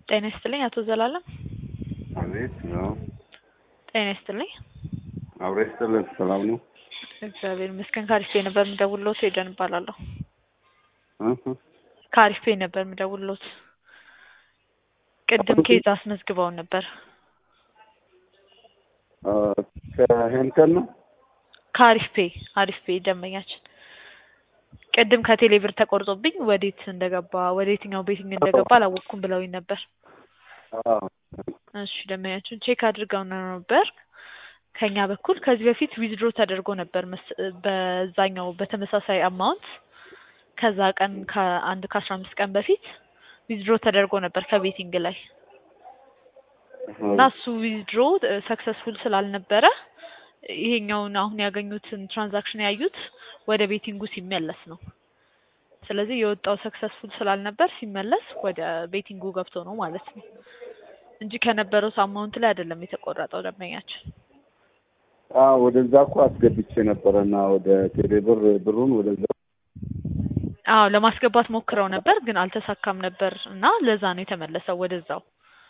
ጤና ይስጥልኝ አቶ ዘላለም። አቤት ነው። ጤና ይስጥልኝ። አብሬ ስትልን ሰላም ነው። እግዚአብሔር ይመስገን። ከአሪፍ ፔ ነበር የምደውልሎት። ሄደን እባላለሁ። እህ ከአሪፍ ፔ ነበር የምደውልሎት። ቅድም ኬዝ አስመዝግበውን ነበር። አ ከሄንተን ነው። ከአሪፍ ፔ አሪፍ ፔ ደንበኛችን ቅድም ከቴሌ ብር ተቆርጦብኝ ወዴት እንደገባ ወደ የትኛው ቤቲንግ እንደገባ አላወቅኩም ብለውኝ ነበር። አዎ እሺ ደንበኛችን ቼክ አድርገው ነው ነበር ከኛ በኩል ከዚህ በፊት ዊዝድሮ ተደርጎ ነበር መስ- በዛኛው በተመሳሳይ አማውንት ከዛ ቀን ከአንድ ከአስራ አምስት ቀን በፊት ዊዝድሮ ተደርጎ ነበር ከቤቲንግ ላይ እና እሱ ዊዝድሮ ሰክሰስፉል ስላልነበረ ይሄኛውን አሁን ያገኙትን ትራንዛክሽን ያዩት ወደ ቤቲንጉ ሲመለስ ነው። ስለዚህ የወጣው ሰክሰስፉል ስላልነበር ሲመለስ ወደ ቤቲንጉ ገብቶ ነው ማለት ነው እንጂ ከነበረው አማውንት ላይ አይደለም የተቆረጠው ደንበኛችን። አ ወደዛ እኮ አስገብቼ ነበረና ወደ ቴሌብር ብሩን ወደዛ አዎ ለማስገባት ሞክረው ነበር ግን አልተሳካም ነበር እና ለዛ ነው የተመለሰው ወደዛው።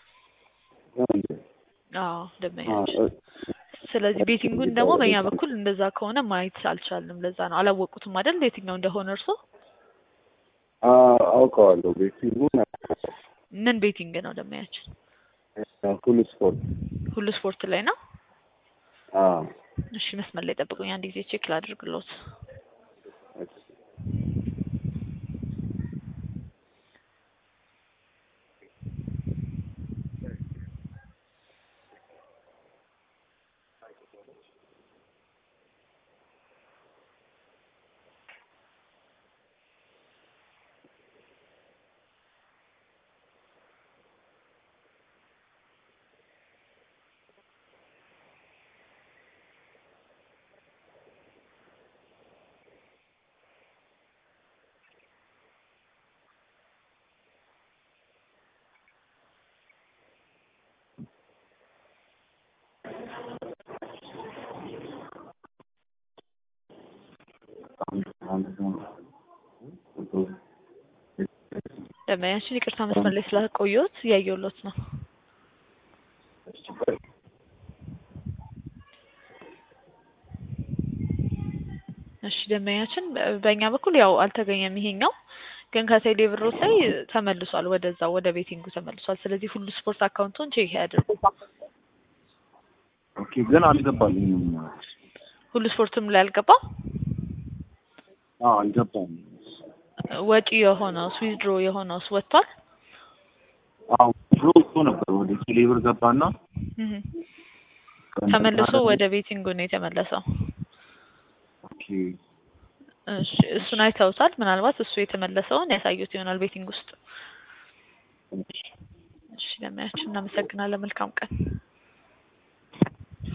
አዎ ደንበኛችን ስለዚህ ቤቲንጉን ደግሞ በእኛ በኩል እንደዛ ከሆነ ማየት አልቻልንም። ለዛ ነው አላወቁትም አይደል የትኛው እንደሆነ እርሶ? አ አውቀዋለሁ። ቤቲንጉን ምን ቤቲንግ ነው ደንበኛችን? ሁሉ ስፖርት ሁሉ ስፖርት ላይ ነው። አ እሺ መስመር ላይ ጠብቁኝ፣ አንድ ጊዜ ቼክ ላድርግሎት። ደንበኛችን ይቅርታ መስመር ላይ ስላቆየሁት እያየሁሎት ነው። እሺ ደንበኛችን በ- በእኛ በኩል ያው አልተገኘም ይሄኛው ግን ከቴሌ ብሮት ላይ ተመልሷል፣ ወደዛ ወደ ቤቲንጉ ተመልሷል። ስለዚህ ሁሉ ስፖርት አካውንቱን ቼክ ያድርጉ። ኦኬ ግን አልገባልኝም። ሁሉ ስፖርትም ላይ አልገባም። አዎ አልገባም። ወጪ የሆነውስ ዊዝድሮ የሆነውስ ወጥቷል። አዎ ድሮ እኮ ነበር ወደ ቴሌብር ገባና እህ ተመልሶ ወደ ቤቲንጉ ነው የተመለሰው። ኦኬ እሺ እሱን አይተውታል። ምናልባት እሱ የተመለሰውን ያሳዩት ይሆናል ቤቲንግ ውስጥ። እሺ ለማያችን እናመሰግናለን። መልካም ቀን